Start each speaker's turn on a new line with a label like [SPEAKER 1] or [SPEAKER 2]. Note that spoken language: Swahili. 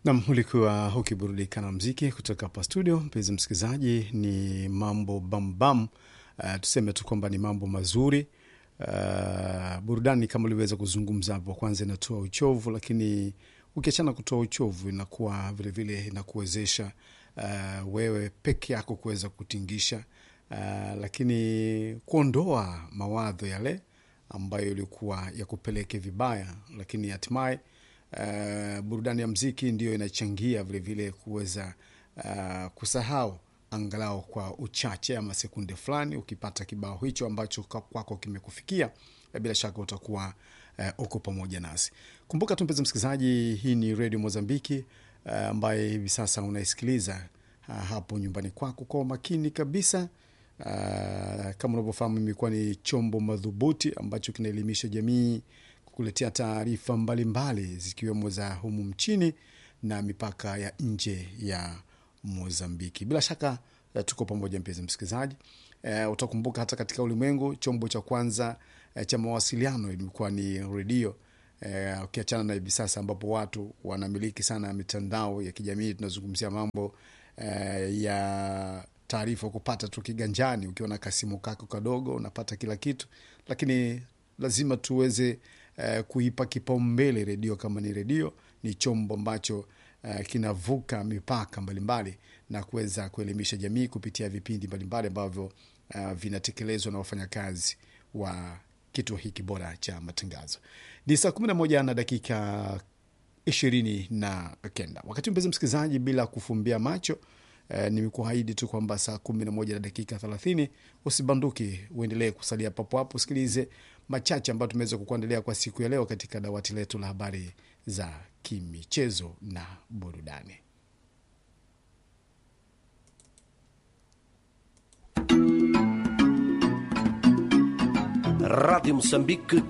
[SPEAKER 1] Nam, ulikuwa ukiburudika na mziki kutoka hapa studio. Mpenzi msikilizaji, ni mambo bambam. Uh, tuseme tu kwamba ni mambo mazuri. Uh, burudani kama uliweza kuzungumza hapo, kwanza inatoa uchovu, lakini ukiachana kutoa uchovu inakuwa vilevile inakuwezesha uh, wewe peke yako kuweza kutingisha uh, lakini kuondoa mawadho yale ambayo ilikuwa ya kupeleke vibaya, lakini hatimaye uh, burudani ya mziki ndiyo inachangia vilevile kuweza uh, kusahau angalau kwa uchache ama sekunde fulani. Ukipata kibao hicho ambacho kwako kimekufikia, bila shaka utakuwa uh, uko pamoja nasi. Kumbuka tu mpenzi msikilizaji, hii ni redio Mozambiki uh, ambaye hivi sasa unaisikiliza uh, hapo nyumbani kwako kwa umakini kabisa. Uh, kama unavyofahamu imekuwa ni chombo madhubuti ambacho kinaelimisha jamii kukuletea taarifa mbalimbali zikiwemo za humu mchini na mipaka ya nje ya Mozambiki. Bila shaka uh, tuko pamoja mpenzi msikilizaji. Uh, utakumbuka hata katika ulimwengu chombo cha kwanza uh, cha mawasiliano ilikuwa ni redio uh, ukiachana na hivi sasa ambapo watu wanamiliki sana mitandao ya kijamii. Tunazungumzia mambo uh, ya taarifa kupata tu kiganjani, ukiwa na kasimu kako kadogo unapata kila kitu, lakini lazima tuweze uh, kuipa kipaumbele redio. Kama ni redio, ni chombo ambacho uh, kinavuka mipaka mbalimbali na kuweza kuelimisha jamii kupitia vipindi mbalimbali ambavyo uh, vinatekelezwa na wafanyakazi wa kituo hiki bora cha matangazo. Ni saa kumi na moja na dakika ishirini na kenda wakati mpenzi msikilizaji, bila kufumbia macho Eh, nimekuahidi tu kwamba saa kumi na moja na dakika thelathini usibanduki, uendelee kusalia papo hapo, usikilize machache ambayo tumeweza kukuandalia kwa siku ya leo katika dawati letu la habari za kimichezo na burudani.
[SPEAKER 2] Rádio Moçambique